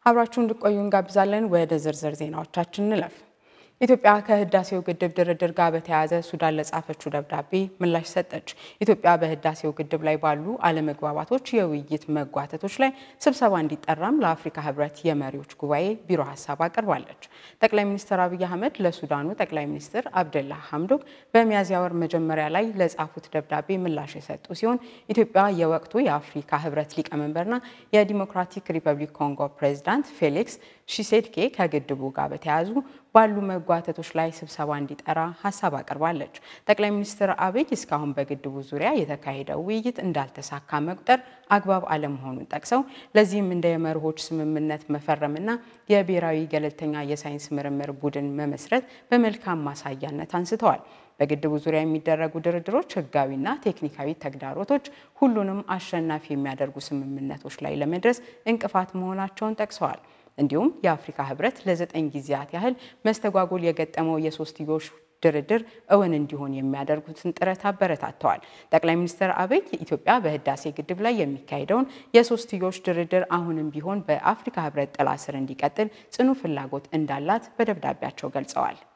አብራችሁ እንድቆዩ እንጋብዛለን። ወደ ዝርዝር ዜናዎቻችን እንለፍ። ኢትዮጵያ ከህዳሴው ግድብ ድርድር ጋር በተያያዘ ሱዳን ለጻፈችው ደብዳቤ ምላሽ ሰጠች። ኢትዮጵያ በህዳሴው ግድብ ላይ ባሉ አለመግባባቶች የውይይት መጓተቶች ላይ ስብሰባ እንዲጠራም ለአፍሪካ ህብረት የመሪዎች ጉባኤ ቢሮ ሀሳብ አቅርባለች። ጠቅላይ ሚኒስትር አብይ አህመድ ለሱዳኑ ጠቅላይ ሚኒስትር አብደላ ሐምዶክ በሚያዝያ ወር መጀመሪያ ላይ ለጻፉት ደብዳቤ ምላሽ የሰጡ ሲሆን ኢትዮጵያ የወቅቱ የአፍሪካ ህብረት ሊቀመንበርና የዲሞክራቲክ ሪፐብሊክ ኮንጎ ፕሬዚዳንት ፌሊክስ ሺሴድኬ ከግድቡ ጋር በተያያዙ ባሉ መጓተቶች ላይ ስብሰባ እንዲጠራ ሀሳብ አቅርባለች። ጠቅላይ ሚኒስትር አብይ እስካሁን በግድቡ ዙሪያ የተካሄደው ውይይት እንዳልተሳካ መቁጠር አግባብ አለመሆኑን ጠቅሰው ለዚህም እንደ የመርሆች ስምምነት መፈረምና የብሔራዊ ገለልተኛ የሳይንስ ምርምር ቡድን መመስረት በመልካም ማሳያነት አንስተዋል። በግድቡ ዙሪያ የሚደረጉ ድርድሮች ህጋዊና ቴክኒካዊ ተግዳሮቶች ሁሉንም አሸናፊ የሚያደርጉ ስምምነቶች ላይ ለመድረስ እንቅፋት መሆናቸውን ጠቅሰዋል። እንዲሁም የአፍሪካ ህብረት ለዘጠኝ ጊዜያት ያህል መስተጓጎል የገጠመው የሶስትዮሽ ድርድር እውን እንዲሆን የሚያደርጉትን ጥረት አበረታተዋል። ጠቅላይ ሚኒስትር አብይ ኢትዮጵያ በህዳሴ ግድብ ላይ የሚካሄደውን የሶስትዮሽ ድርድር አሁንም ቢሆን በአፍሪካ ህብረት ጥላ ስር እንዲቀጥል ጽኑ ፍላጎት እንዳላት በደብዳቤያቸው ገልጸዋል።